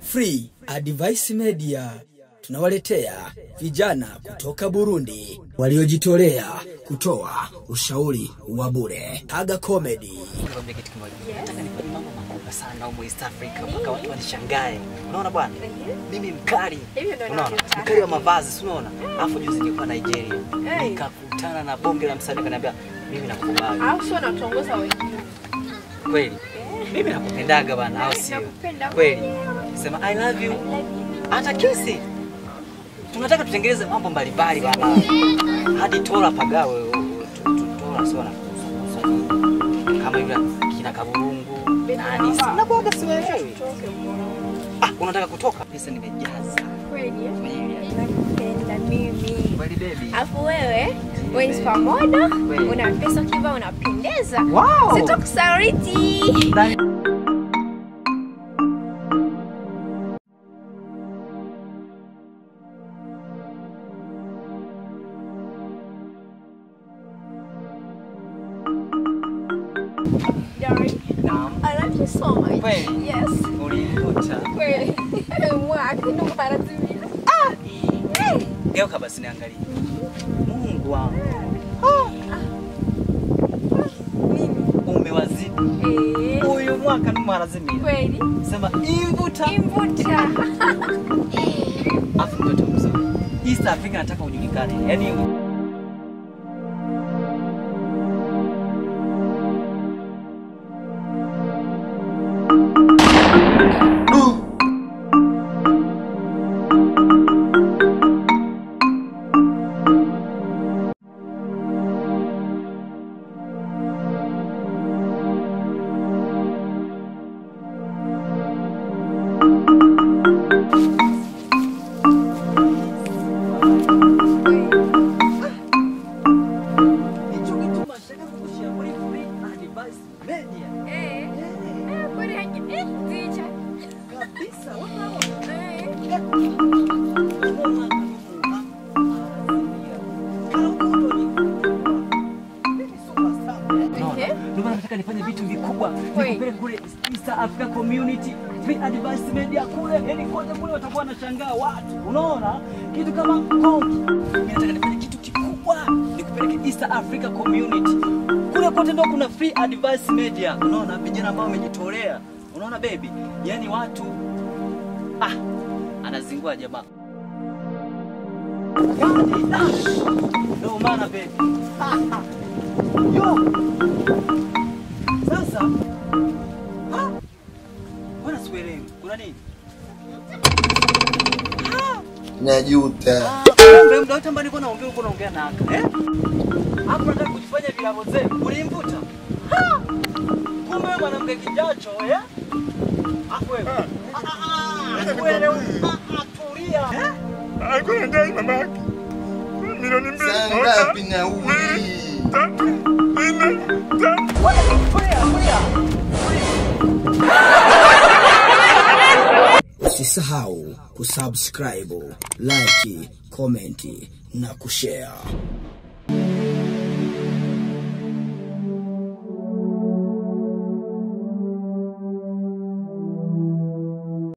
Free Advice Media tunawaletea vijana kutoka Burundi waliojitolea kutoa ushauri wa bure. Haga Comedy. Nikwambia kitu kimoja. Nataka nifanye mambo makubwa sana huko East Africa mpaka watu wanishangae. Unaona bwana? Mimi mkali. Hivyo ndio Unaona? ninavyotaka. Mkali wa mavazi, si unaona? Alafu juzi nilikuwa Nigeria. Hey. Nikakutana na bonge la msanii akaniambia mimi nakukubali. au sio natuongoza wengine Kweli. Mimi nakupendaga bwana, au sio? Nakupenda Kweli. mwenyewe. Sema I love you. Hata kisi. Tunataka tutengeneze mambo mbalimbali bwana. Hadi tora pagawe. tu- tu- Tora sio na kama yule kina kaburungu nani si nakuaga siwewe Tutoke mbona. ah unataka kutoka pesa nimejaza Kweli eh? nakupenda mimi kweli baby alafu wewe wewe ni pamoja Kweli. una pesa kiva unapendeza Wow. sitokusariti Darling, naam I love you so much. Kweli? Yes. ulikuta Kweli. Mwaka ndo mara zingine. Ah! Hey! geuka basi niangalie Mungu wangu Nini? umewazidi Eh. huyu mwaka ni marazimia Kweli. sema imvuta Imvuta. afu mtoto mzuri East Africa nataka ujulikane yani hicho kitu mashaka kushauri free advice media Eh. Eh, kweli haji. Eh, zicha. kabisa wana Eh. Unaona? Ndio maana nataka nifanye vitu vikubwa, Kweli. nikupeleke kule East Africa Community Free Advice Media kule, yani kote kule watakuwa wanashangaa watu. Unaona? Kitu kama konki. Mimi nataka nifanye kitu kikubwa, nikupeleke East Africa Community. Kule kote ndio kuna Free Advice Media. Unaona? Vijana ambao wamejitolea. Unaona baby? Yaani watu ah, anazingua jamaa. Yaani, ah, Ndio maana baby. Ah, ah. Yo! Sasa ah, mbona sikuelewi? Kuna nini? Najuta. Ah, kumbe muda wote ambao nilikuwa naongea ulikuwa unaongea na aka. Eh? Hapo nataka kujifanya vilavo zenu. Ulimvuta? Ah! Kumbe wewe mwanamke kijacho, eh? Hapo wewe. Ah, ah, ah, wewe, ah, ah, tulia. Eh? alikuwa anadai mamake milioni mbili Saa moja, ngapi nauli? mbili, tatu, nne, tano. Tulia, tulia. Usisahau kusubscribe, like, comment na kushare.